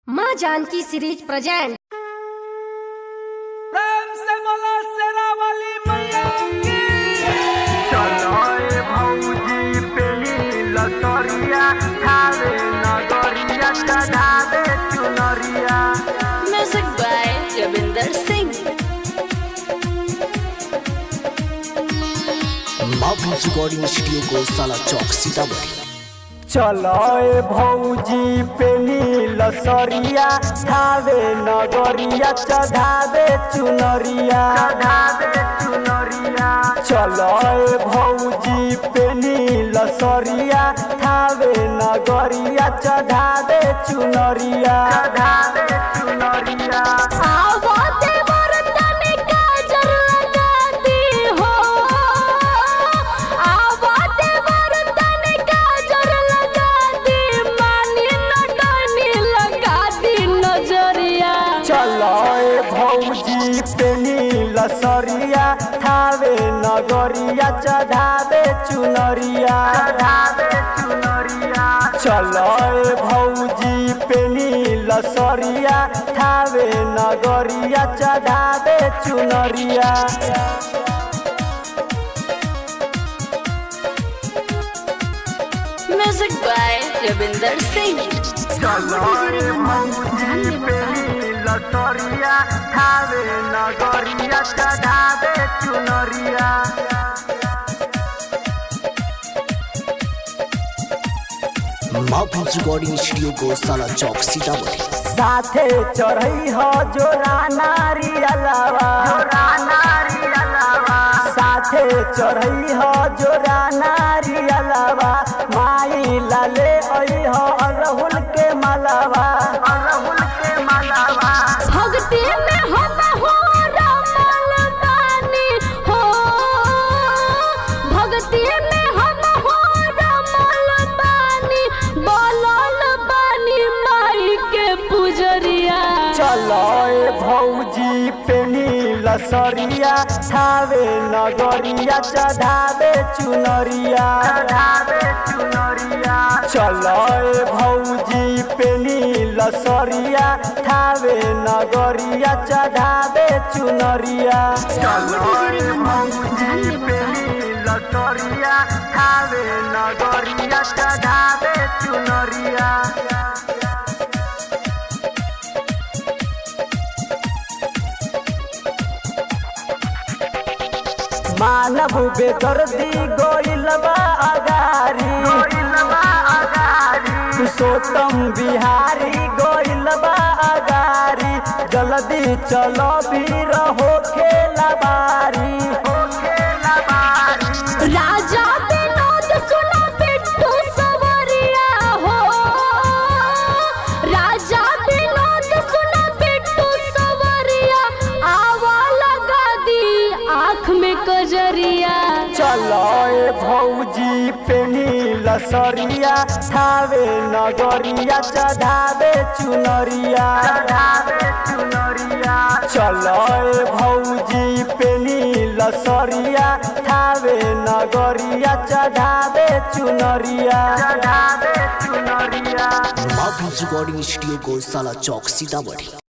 माँ Janaki series present प्रेम से बोला शेरा वाली मैया की चलोए भौजी पेली लतरिया थारे नगरिया चढ़ावे चुनरिया Music by Ravinder Singh. माफिल्स रिकॉर्डिंग स्टूडियो को साला चौक सीतामढ़ी चलोए भौजी पेली लसरिया थावे नगरिया चढ़ावे चुनरिया चढ़ावे चुनरिया चलोए भौजी पेली लसरिया थावे नगरिया चढ़ावे चुनरिया चढ़ावे चुनरिया आवाते बरतन काजर लगाती हो आवाते बरतन काजर लगाती मानी नटनी लगाती नजरिया चलोए भौजी पेनी लसरिया थावे नगरिया चढ़ावे चुनरिया चढ़ावे चुनरिया चलोए भौजी पेनी लसरिया थावे नगरिया चढ़ावे चुनरिया Music by Ravinder Singh. चलोए भौजी पेनी लसरिया थावे नगरिया चढ़ावे चुनरिया माफिल्स रिकॉर्डिंग स्टूडियो को साला चौक सीतामढ़ी साथे चढ़ई हो जोरा नारी अलावा जोरा नारी अलावा साथे चढ़ई हो जोरा नारी अलावा माई लाले आई हो अरहुल के मालावा अरहुल के मालावा भक्ति में हम हो रमल बानी हो भक्ति में हम हो रमल बानी बोलल बानी माई के पुजरिया चलोए भौजी पेनी लसरिया थावे नगरिया चढ़ावे चुनरिया चढ़ावे चुनरिया चलोए भौजी पेनी लसरिया थावे नगरिया चढ़ावे चुनरिया चलोए भौजी पेनी लसरिया थावे नगरिया चढ़ावे चुनरिया मानव बेदर्दी गोइलबा अगारी गोइलबा अगारी पुरुषोत्तम बिहारी गोइलबा अगारी जल्दी चलो भी रहो खेला बारी हो खेला बारी राजा विनोद सुना बिट्टू सवरिया हो राजा विनोद सुना बिट्टू सवरिया आवा लगा दी आँख में कजरिया चलोए भौजी पेनी लसरिया थावे नगरिया चढ़ावे चुनरिया चढ़ावे चुनरिया चलोए भौजी पेनी लसरिया थावे नगरिया चढ़ावे चुनरिया चढ़ावे चुनरिया माफिल्स रिकॉर्डिंग स्टूडियो को साला चौक सीतामढ़ी